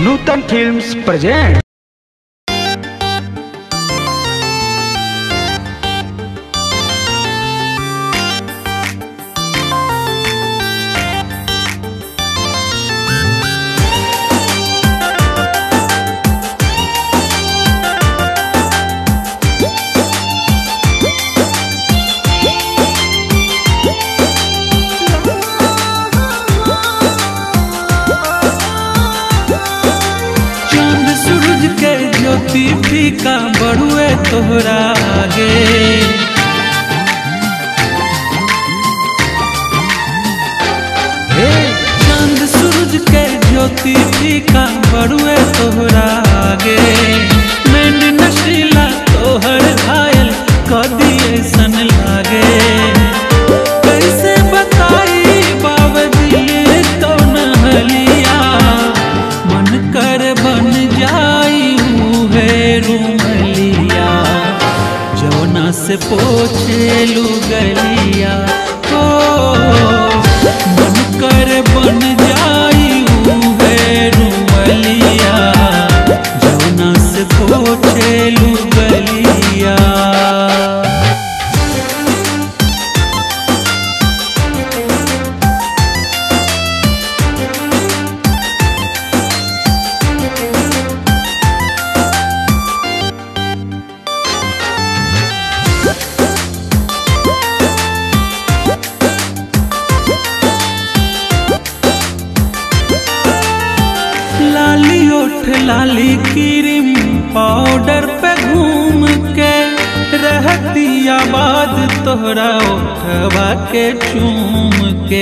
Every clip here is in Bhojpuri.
नूतन फिल्म्स प्रेजेंट चांद सूरज के ज्योति फीका बड़ुए तोहरा आगे हे चांद सूरज के ज्योति फीका बड़ुए तोहरा आगे नैन नशीला तोहर घायल कदी ऐसन लागे कैसे बताई बाबदिए कौन हलिया मन कर बन जाई है रूमलिया जौना से पोछे लू गलिया ओ मन कर बन जाई है रूमलिया जौना से पोछे लू गलिया लाली ओठ लाली क्रीम पाउडर पे घूम के रहती आबाद तोहरा ओठवा के चूम के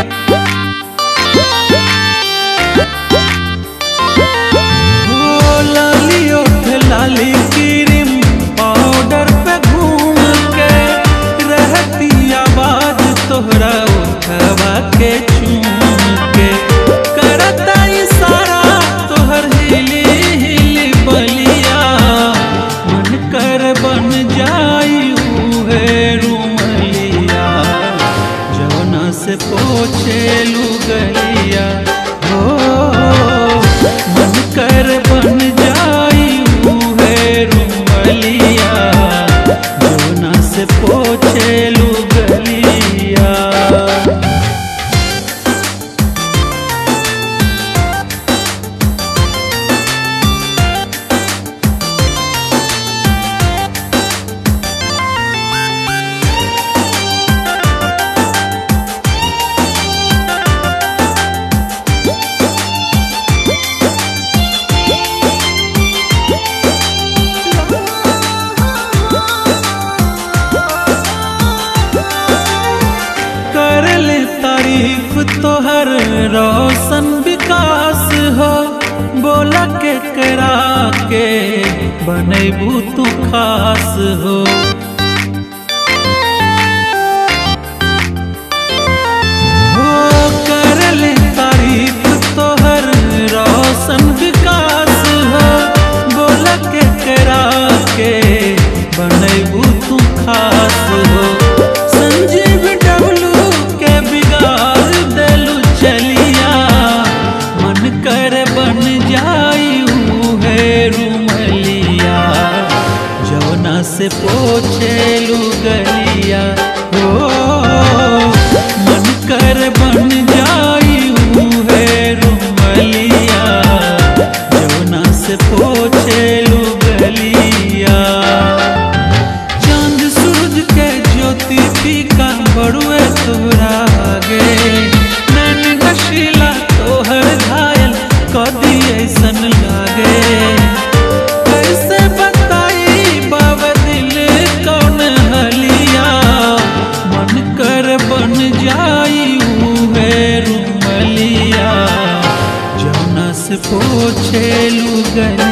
ओ लाली ओठ लाली क्रीम पाउडर पे घूम के रहती आबाद तोहरा उठवा के चूम के करता इशारा तोहर हिली हिली बलिया मन कर बन जाई है रूमलिया जवना से पोछे लू गलिया हो मन कर बन जाई है रूमलिया जवना से पोछे लू गलिया कर ले तारीफ तोहर रोशन विकास हो बोला के करा के बनेबू तू खास हो हो कर ले तारीफ तोहर रोशन विकास हो बोला के करा के बनेबू तू खास हो संजीव डबलू के बिगाड़ देलू चलिया मन कर बन जाई है रूमलिया जवना से पोछेलू गलिया हो मन कर बन जाई है रूमलिया जवना से पोछेलू गलिया चांद सूरज के ज्योति फीका बड़ुए तोहरा आगे नैन नशीला तोहर घायल कदी ऐसन लागे कैसे बताई बाबा दिल कौन हलिया मन कर बन जाई है रूमलिया जौना से पोछेलू गलिया